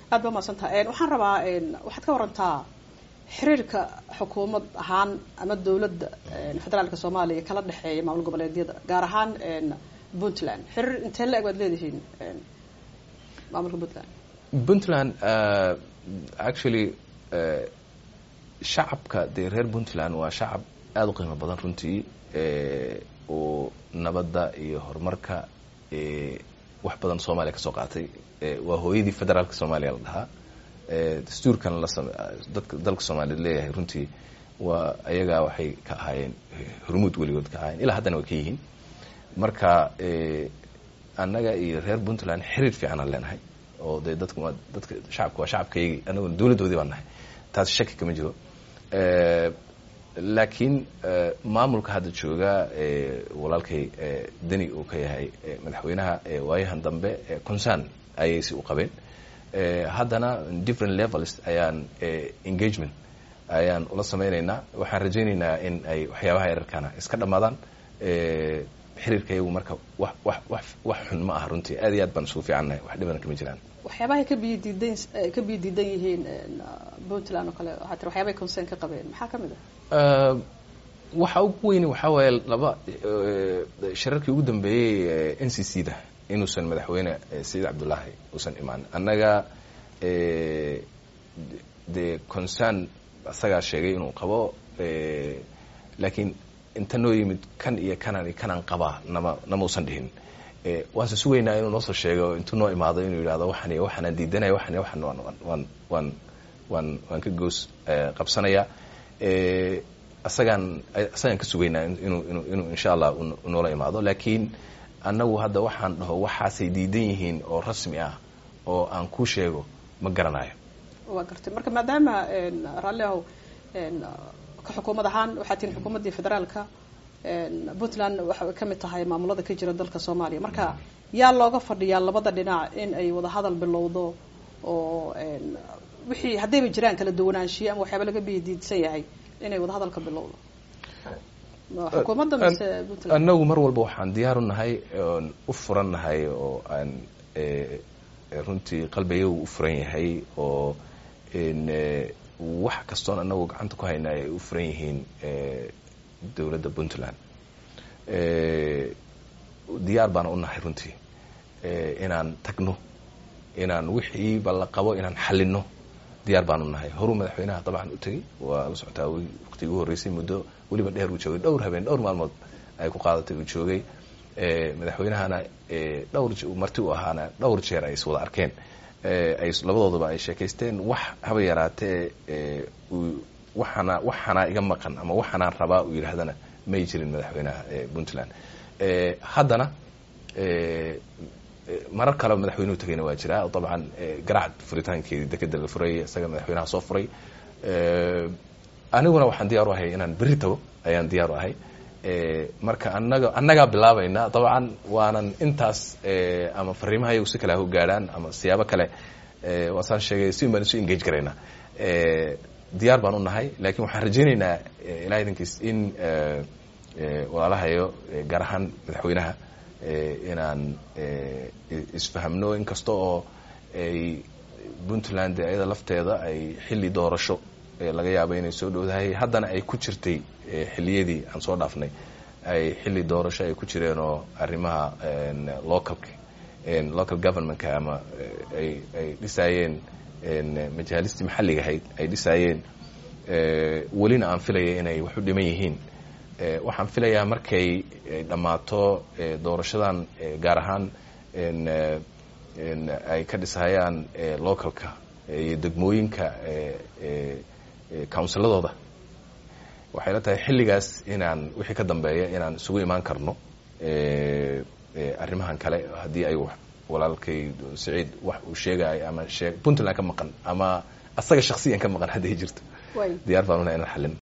aad ba mahadsantaha waxaan rabaa waxaad ka warantaa xiriirka xukuumad ahaan ama dowladda federaalka soomaaliya kala dhexeeya maamul goboleedyada gaar ahaan puntland xiriir intee la-eg waad leedihiin maamulka puntland puntland actually shacabka dee reer puntland waa shacab aada u qiimo badan runtii oo nabadda iyo horumarka wax badan soomaaliya ka soo qaatay waa hooyadii federaalka soomaaliya la dhahaa dastuurkan la dadka dalka soomaaliyeed leeyahay runtii waa ayagaa waxay ka ahaayeen hormuud weligood ka ahaayeen ilaa haddana way ka yihiin marka annaga iyo reer puntland xiriir fiicanaan leenahay oo dee dadku dadka shacabka waa shacabkaygii annaguna dowladdoodii baan nahay taas shaki kama jiro laakiin maamulka hadda jooga walaalkay deni uu ka yahay madaxweynaha waayahan dambe concern ayay si u qabeen haddana different levels ayaan engagement ayaan ula sameyneynaa waxaan rajayneynaa in ay waxyaabaha yararkana iska dhammaadaan xiriirka iyagu marka wax wax wax wax xun ma aha runtii aad iyo aad baan isugu fiicannahay wax dhibana kama jiraan waxyaabahay ka biyo diidan ka biyo diidan yihiin puntland oo kale waxaa tiri waxyaabay concern ka qabeen maxaa ka mid ah waxa ugu weyni waxaa waaye laba shirarkii ugu dambeeyey n c c da inuusan madaxweyne sayid cabdullaahi uusan imaan annaga dee concern isagaa sheegay inuu qabo laakiin inta noo yimid kan iyo kanan iyo kanaan qabaa nama nama usan dhihin waanse sugaynaa inuu noo soo sheego intuu noo imaado inuu yidhahdo waxan iyo waxaanaan diidanaya waxan iyo waxan waan waan waan waan waan ka goos qabsanaya isagaan isagaan ka sugaynaa inuu inu inuu insha allah noola imaado laakiin annagu hadda waxaan dhaho waxaasay diidan yihiin oo rasmi ah oo aan ku sheego ma garanayo waa gartay marka maadaama raalli ahow ka xukuumad ahaan waxaa tihin xukuumaddii federaalka puntland waxay ka mid tahay maamulada ka jira dalka soomaaliya marka yaa looga fadhiyaa labada dhinac in ay wada hadal bilowdo oo wixii haddayba jiraan kala duwanaanshiyo ama waxyaaba laga bidiidsan yahay inay wada hadalka bilowdo xukuumadda mise puntland annagu mar walba waxaan diyaar u nahay oon u furan nahay oo aan runtii qalbigagu u furan yahay oo wax kastoon annagu gacanta ku hayna ay u furan yihiin dowladda puntland diyaar baana u nahay runtii inaan tagno inaan wixiiba la qabo inaan xalino diyaar baan u nahay horuu madaxweynaha dabcan u tegey waa la socotaa waqtigii u horreysay muddo weliba dheer uu joogay dhowr habeen dhowr maalmood ay ku qaadatay uu joogay madaxweynahana dhowr marti u ahaana dhowr jeer ay is wada arkeen ay labadooduba ay sheekaysteen wax haba yaraatee waxana waxanaa iga maqan ama waxanaan rabaa uu yidhaahdana may jirin madaxweynaha puntland haddana marar kale madaxweynuhu tagayna waa jiraa dabcan garaac furitaankeedii dekeda la furay isaga madaxweynaha soo furay aniguna waxaan diyaar u ahay inaan berri tago ayaan diyaar u ahay marka anaga annagaa bilaabayna dabcan waanan intaas ama fariimaha iyagu si kale ha u gaadhaan ama siyaabo kale waasaan sheegay si baan isu engage garaynaa diyaar baan u nahay laakiin waxaan rajaynaynaa ilaha idankiis in walaalahayo gaar ahaan madaxweynaha inaan isfahamno inkasta oo ay puntland ayada lafteeda ay xilli doorasho laga yaabo inay soo dhowdahay haddana ay ku jirtay xilliyadii aan soo dhaafnay ay xilli doorasho ay ku jireen oo arrimaha localka local governmentka ama ay ay dhisaayeen majaalistii maxalliga ahayd ay dhisaayeen welina aan filaya inay wax u dhiman yihiin waxaan filayaa markay dhammaato doorashadan gaar ahaan ay ka dhisahayaan localka iyo degmooyinka counsiladooda waxay la tahay xilligaas inaan wixii ka dambeeya inaan isugu imaan karno arrimahan kale haddii ay walaalkay saciid wax uu sheegayo ama shee puntland ka maqan ama asaga shaksiyan ka maqan hadday jirto diyaar baan unahay inaan xalin